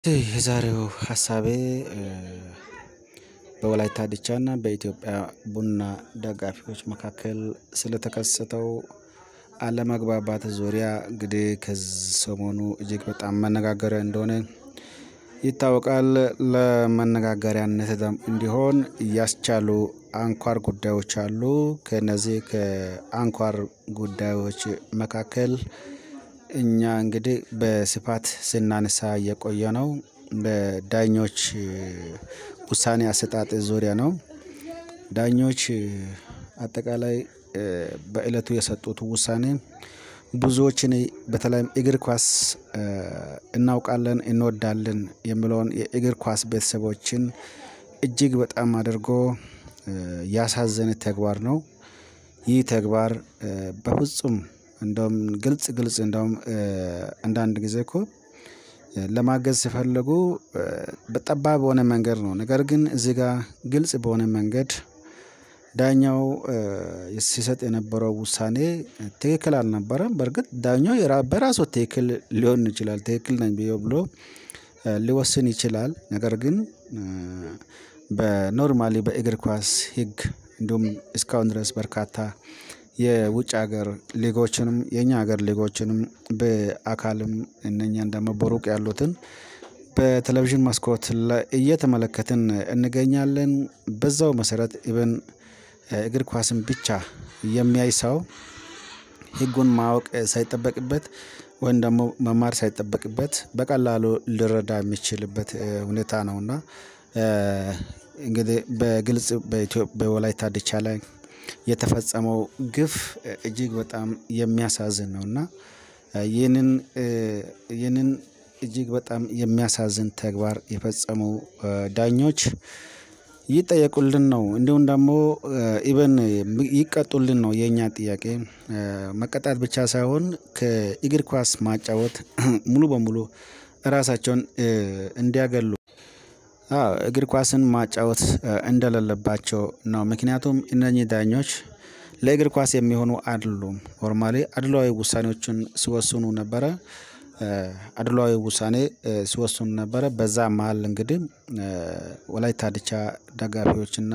የዛሬው ሀሳቤ በወላይታ ዲቻና በኢትዮጵያ ቡና ደጋፊዎች መካከል ስለተከሰተው አለመግባባት ዙሪያ እንግዲህ ከሰሞኑ እጅግ በጣም መነጋገሪያ እንደሆነ ይታወቃል። ለመነጋገሪያነት እንዲሆን ያስቻሉ አንኳር ጉዳዮች አሉ። ከነዚህ ከአንኳር ጉዳዮች መካከል እኛ እንግዲህ በስፋት ስናነሳ የቆየ ነው በዳኞች ውሳኔ አሰጣጥ ዙሪያ ነው። ዳኞች አጠቃላይ በእለቱ የሰጡት ውሳኔ ብዙዎችን በተለይም እግር ኳስ እናውቃለን እንወዳለን የሚለውን የእግር ኳስ ቤተሰቦችን እጅግ በጣም አድርጎ ያሳዘነ ተግባር ነው። ይህ ተግባር በፍጹም እንደውም ግልጽ ግልጽ እንደውም አንዳንድ ጊዜ እኮ ለማገዝ ሲፈልጉ በጠባብ በሆነ መንገድ ነው ነገር ግን እዚህ ጋር ግልጽ በሆነ መንገድ ዳኛው ሲሰጥ የነበረው ውሳኔ ትክክል አልነበረም። በርግጥ ዳኛው በራሱ ትክክል ሊሆን ይችላል ትክክል ነኝ ብዬ ብሎ ሊወስን ይችላል። ነገር ግን በኖርማሊ በእግር ኳስ ህግ እንዲሁም እስካሁን ድረስ በርካታ የውጭ ሀገር ሊጎችንም የኛ ሀገር ሊጎችንም በአካልም እነኛን ደግሞ በሩቅ ያሉትን በቴሌቪዥን መስኮት እየተመለከትን እንገኛለን። በዛው መሰረት ኢቭን እግር ኳስን ብቻ የሚያይ ሰው ህጉን ማወቅ ሳይጠበቅበት ወይም ደግሞ መማር ሳይጠበቅበት በቀላሉ ሊረዳ የሚችልበት ሁኔታ ነው። እና እንግዲህ በግልጽ በወላይታ ዲቻ ላይ የተፈጸመው ግፍ እጅግ በጣም የሚያሳዝን ነው። እና ይህንን ይህንን እጅግ በጣም የሚያሳዝን ተግባር የፈጸሙ ዳኞች ይጠየቁልን ነው እንዲሁም ደግሞ ኢቭን ይቀጡልን ነው የኛ ጥያቄ። መቀጣት ብቻ ሳይሆን ከእግር ኳስ ማጫወት ሙሉ በሙሉ ራሳቸውን እንዲያገሉ አዎ እግር ኳስን ማጫወት እንደሌለባቸው ነው። ምክንያቱም እነኚህ ዳኞች ለእግር ኳስ የሚሆኑ አይደሉም ኖርማሊ አድሏዊ ውሳኔዎችን ሲወስኑ ነበረ። አድሏዊ ውሳኔ ሲወስኑ ነበረ በዛ መሃል እንግዲህ ወላይታ ዲቻ ደጋፊዎች እና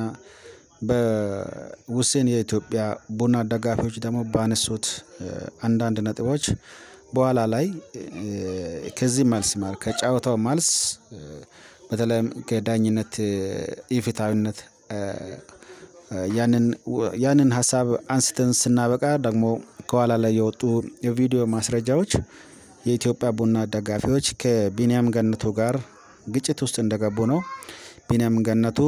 በውስን የኢትዮጵያ ቡና ደጋፊዎች ደግሞ ባነሱት አንዳንድ ነጥቦች በኋላ ላይ ከዚህ መልስ ማለት ከጨዋታው መልስ በተለይም ከዳኝነት ኢፍትሃዊነት ያንን ያንን ሀሳብ አንስተን ስናበቃ ደግሞ ከኋላ ላይ የወጡ የቪዲዮ ማስረጃዎች የኢትዮጵያ ቡና ደጋፊዎች ከቢኒያም ገነቱ ጋር ግጭት ውስጥ እንደገቡ ነው። ቢኒያም ገነቱ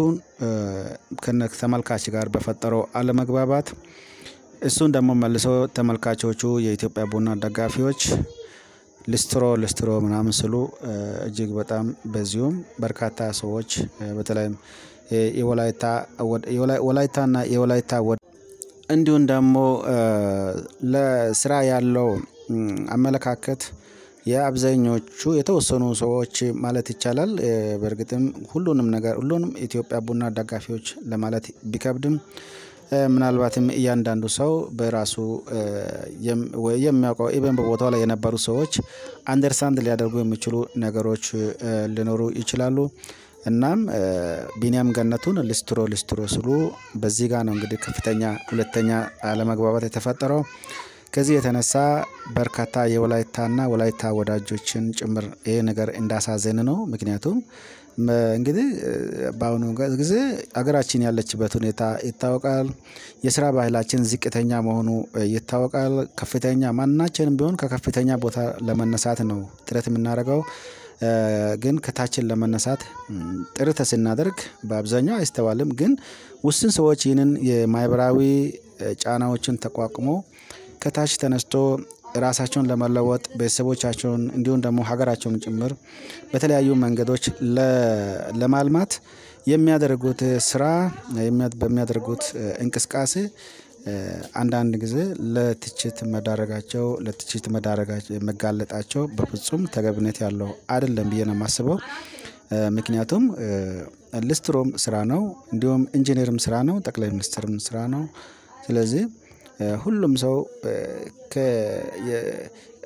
ከነ ተመልካች ጋር በፈጠረው አለመግባባት እሱን ደግሞ መልሶ ተመልካቾቹ የኢትዮጵያ ቡና ደጋፊዎች ልስትሮ ልስትሮ ምናምን ስሉ እጅግ በጣም በዚሁም በርካታ ሰዎች በተለይም የወላይታ ወላይታና የወላይታ እንዲሁም ደግሞ ለስራ ያለው አመለካከት የአብዛኞቹ የተወሰኑ ሰዎች ማለት ይቻላል በእርግጥም ሁሉንም ነገር ሁሉንም የኢትዮጵያ ቡና ደጋፊዎች ለማለት ቢከብድም ምናልባትም እያንዳንዱ ሰው በራሱ የሚያውቀው ኢቭን በቦታው ላይ የነበሩ ሰዎች አንደርስታንድ ሊያደርጉ የሚችሉ ነገሮች ሊኖሩ ይችላሉ። እናም ቢኒያም ገነቱን ልስትሮ ልስትሮ ስሉ በዚህ ጋር ነው እንግዲህ ከፍተኛ ሁለተኛ አለመግባባት የተፈጠረው። ከዚህ የተነሳ በርካታ የወላይታና ወላይታ ወዳጆችን ጭምር ይሄ ነገር እንዳሳዘነ ነው። ምክንያቱም እንግዲህ በአሁኑ ጊዜ ሀገራችን ያለችበት ሁኔታ ይታወቃል። የስራ ባህላችን ዝቅተኛ መሆኑ ይታወቃል ከፍተኛ ማናችንም ቢሆን ከከፍተኛ ቦታ ለመነሳት ነው ጥረት የምናደርገው። ግን ከታችን ለመነሳት ጥረት ስናደርግ በአብዛኛው አይስተዋልም ግን ውስን ሰዎች ይህንን የማህበራዊ ጫናዎችን ተቋቁሞ ከታች ተነስቶ ራሳቸውን ለመለወጥ ቤተሰቦቻቸውን እንዲሁም ደግሞ ሀገራቸውን ጭምር በተለያዩ መንገዶች ለማልማት የሚያደርጉት ስራ በሚያደርጉት እንቅስቃሴ አንዳንድ ጊዜ ለትችት መዳረጋቸው ለትችት መዳረጋቸው መጋለጣቸው በፍጹም ተገቢነት ያለው አይደለም ብዬ ነው የማስበው። ምክንያቱም ልስትሮም ስራ ነው እንዲሁም ኢንጂነርም ስራ ነው ጠቅላይ ሚኒስትርም ስራ ነው። ስለዚህ ሁሉም ሰው ከ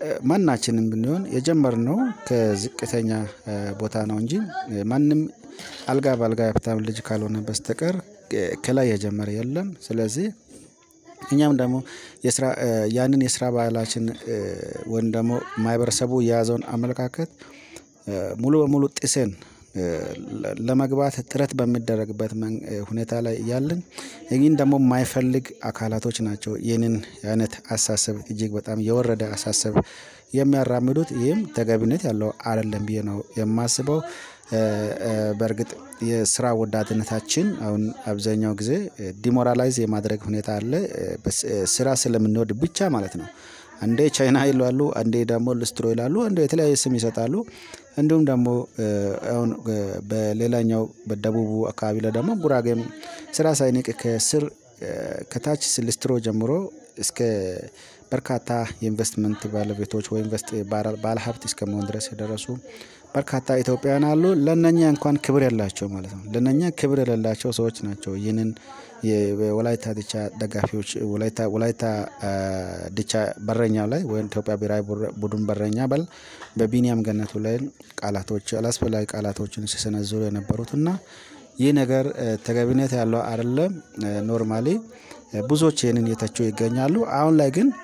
ማናችንም ብንሆን የጀመርነው ከዝቅተኛ ቦታ ነው እንጂ ማንም አልጋ በአልጋ የሀብታም ልጅ ካልሆነ በስተቀር ከላይ የጀመረ የለም። ስለዚህ እኛም ደግሞ የስራ ያንን የስራ ባህላችን ወይም ደግሞ ማህበረሰቡ የያዘውን አመለካከት ሙሉ በሙሉ ጥሰን ለመግባት ጥረት በሚደረግበት ሁኔታ ላይ እያለን ይህን ደግሞ የማይፈልግ አካላቶች ናቸው ይህንን አይነት አስተሳሰብ እጅግ በጣም የወረደ አስተሳሰብ የሚያራምዱት ይህም ተገቢነት ያለው አይደለም ብዬ ነው የማስበው። በእርግጥ የስራ ወዳድነታችን አሁን አብዛኛው ጊዜ ዲሞራላይዝ የማድረግ ሁኔታ አለ ስራ ስለምንወድ ብቻ ማለት ነው። አንዴ ቻይና ይላሉ አንዴ ደግሞ ልስትሮ ይላሉ አንዴ የተለያየ ስም ይሰጣሉ። እንዲሁም ደግሞ አሁን በሌላኛው በደቡቡ አካባቢ ላይ ደግሞ ጉራጌም ስራ ሳይንቅ ከስር ከታች ልስትሮ ጀምሮ እስከ በርካታ የኢንቨስትመንት ባለቤቶች ወይ ኢንቨስት ባለሀብት እስከመሆን ድረስ የደረሱ በርካታ ኢትዮጵያውያን አሉ ለእነኛ እንኳን ክብር የላቸውም ማለት ነው። ለእነኛ ክብር የሌላቸው ሰዎች ናቸው ይህንን የወላይታ ዲቻ ደጋፊዎች ወላይታ ወላይታ ዲቻ በረኛው ላይ ወይም ኢትዮጵያ ብሄራዊ ቡድን በረኛ በል በቢኒያም ገነቱ ላይ ቃላቶች አላስፈላጊ ቃላቶችን ሲሰነዝሩ የነበሩት እና ይህ ነገር ተገቢነት ያለው አይደለም። ኖርማሊ ብዙዎች ይህንን እየተቹ ይገኛሉ። አሁን ላይ ግን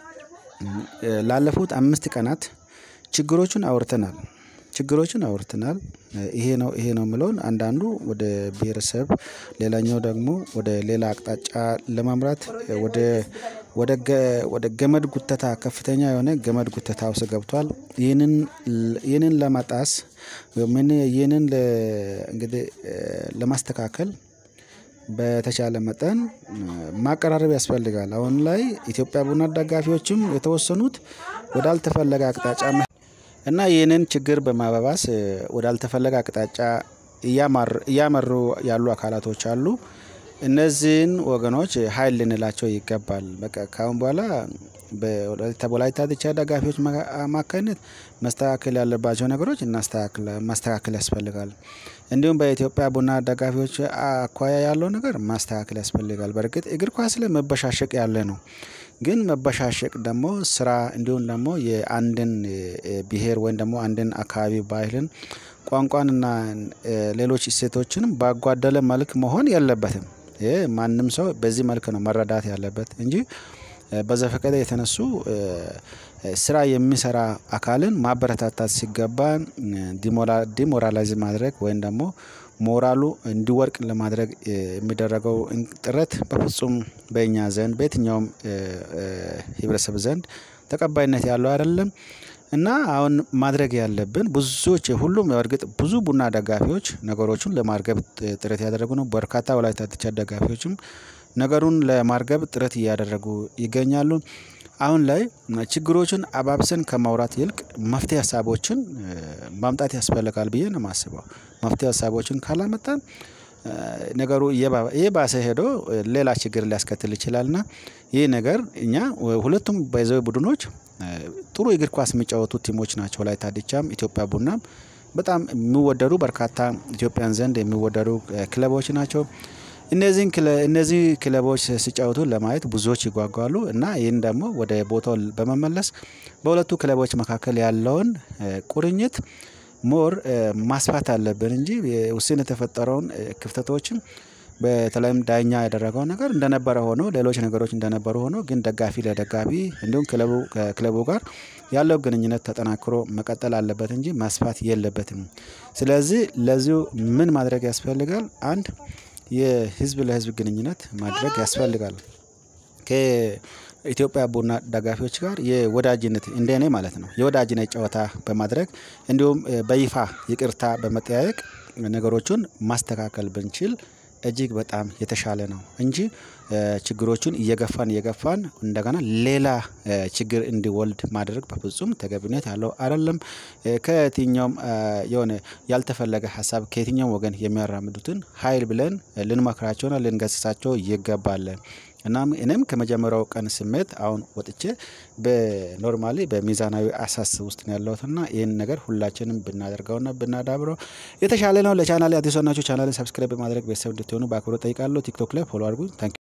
ላለፉት አምስት ቀናት ችግሮቹን አውርተናል ችግሮችን አውርተናል ይሄ ነው ይሄ ነው የምለውን አንዳንዱ ወደ ብሄረሰብ ሌላኛው ደግሞ ወደ ሌላ አቅጣጫ ለመምራት ወደ ወደ ወደ ገመድ ጉተታ ከፍተኛ የሆነ ገመድ ጉተታ ውስጥ ገብቷል። ይህንን ይህንን ለመጣስ ይህንን እንግዲህ ለማስተካከል በተቻለ መጠን ማቀራረብ ያስፈልጋል። አሁን ላይ ኢትዮጵያ ቡና ደጋፊዎችም የተወሰኑት ወዳልተፈለገ አቅጣጫ እና ይህንን ችግር በማባባስ ወዳልተፈለገ አቅጣጫ እያመሩ ያሉ አካላቶች አሉ። እነዚህን ወገኖች ሀይል ልንላቸው ይገባል በቃ ከአሁን በኋላ በወላይታ ዲቻ ደጋፊዎች አማካኝነት መስተካከል ያለባቸው ነገሮች ማስተካከል ያስፈልጋል። እንዲሁም በኢትዮጵያ ቡና ደጋፊዎች አኳያ ያለው ነገር ማስተካከል ያስፈልጋል በርግጥ እግር ኳስ ላይ መበሻሸቅ ያለ ነው። ግን መበሻሸቅ ደግሞ ስራ እንዲሁም ደግሞ የአንድን ብሄር ወይም ደግሞ አንድን አካባቢ ባህልን ቋንቋንና ሌሎች እሴቶችንም ባጓደለ መልክ መሆን የለበትም። ይሄ ማንም ሰው በዚህ መልክ ነው መረዳት ያለበት እንጂ በዘፈቀደ የተነሱ ስራ የሚሰራ አካልን ማበረታታት ሲገባን ዲሞራላይዝ ማድረግ ወይም ደግሞ ሞራሉ እንዲወድቅ ለማድረግ የሚደረገው ጥረት በፍጹም በእኛ ዘንድ በየትኛውም ህብረተሰብ ዘንድ ተቀባይነት ያለው አይደለም። እና አሁን ማድረግ ያለብን ብዙዎች ሁሉም በእርግጥ ብዙ ቡና ደጋፊዎች ነገሮቹን ለማርገብ ጥረት ያደረጉ ነው በርካታ ወላይታ ዲቻ ደጋፊዎችም ነገሩን ለማርገብ ጥረት እያደረጉ ይገኛሉ። አሁን ላይ ችግሮችን አባብሰን ከማውራት ይልቅ መፍትሄ ሀሳቦችን ማምጣት ያስፈልጋል ብዬ ነው የማስበው። መፍትሄ ሀሳቦችን ካላመጣን ነገሩ እየባሰ ሄዶ ሌላ ችግር ሊያስከትል ይችላል። እና ይህ ነገር እኛ ሁለቱም ባይ ዘ ዌይ ቡድኖች ጥሩ እግር ኳስ የሚጫወቱ ቲሞች ናቸው ወላይታ ዲቻም ኢትዮጵያ ቡናም በጣም የሚወደዱ በርካታ ኢትዮጵያን ዘንድ የሚወደዱ ክለቦች ናቸው። እነዚህን እነዚህ ክለቦች ሲጫወቱ ለማየት ብዙዎች ይጓጓሉ እና ይህን ደግሞ ወደ ቦታው በመመለስ በሁለቱ ክለቦች መካከል ያለውን ቁርኝት ሞር ማስፋት አለብን እንጂ ውስን የተፈጠረውን ክፍተቶችን በተለይም ዳኛ ያደረገው ነገር እንደነበረ ሆኖ ሌሎች ነገሮች እንደነበሩ ሆኖ ግን ደጋፊ ለደጋፊ እንዲሁም ክለቡ ከክለቡ ጋር ያለው ግንኙነት ተጠናክሮ መቀጠል አለበት እንጂ መስፋት የለበትም። ስለዚህ ለዚሁ ምን ማድረግ ያስፈልጋል? አንድ የህዝብ ለህዝብ ግንኙነት ማድረግ ያስፈልጋል። ከኢትዮጵያ ቡና ደጋፊዎች ጋር የወዳጅነት እንደ እኔ ማለት ነው የወዳጅነት ጨዋታ በማድረግ እንዲሁም በይፋ ይቅርታ በመጠያየቅ ነገሮቹን ማስተካከል ብንችል እጅግ በጣም የተሻለ ነው። እንጂ ችግሮቹን እየገፋን እየገፋን እንደገና ሌላ ችግር እንዲወልድ ማድረግ በፍጹም ተገቢነት ያለው አይደለም። ከየትኛውም የሆነ ያልተፈለገ ሀሳብ ከየትኛውም ወገን የሚያራምዱትን ሀይል ብለን ልንመክራቸውና ልንገስጻቸው ይገባል። እናም እኔም ከመጀመሪያው ቀን ስሜት አሁን ወጥቼ በኖርማሊ በሚዛናዊ አሳስብ ውስጥ ነው ያለሁት እና ይሄን ነገር ሁላችንም ብናደርገውና ብናዳብረው የተሻለ ነው። ለቻናሌ አዲስ የሆናችሁ ቻናሌን ሰብስክራይብ በማድረግ ቤተሰብ እንድትሆኑ በአክብሮት እጠይቃለሁ። ቲክቶክ ላይ ፎሎ አድርጉኝ ታንኪው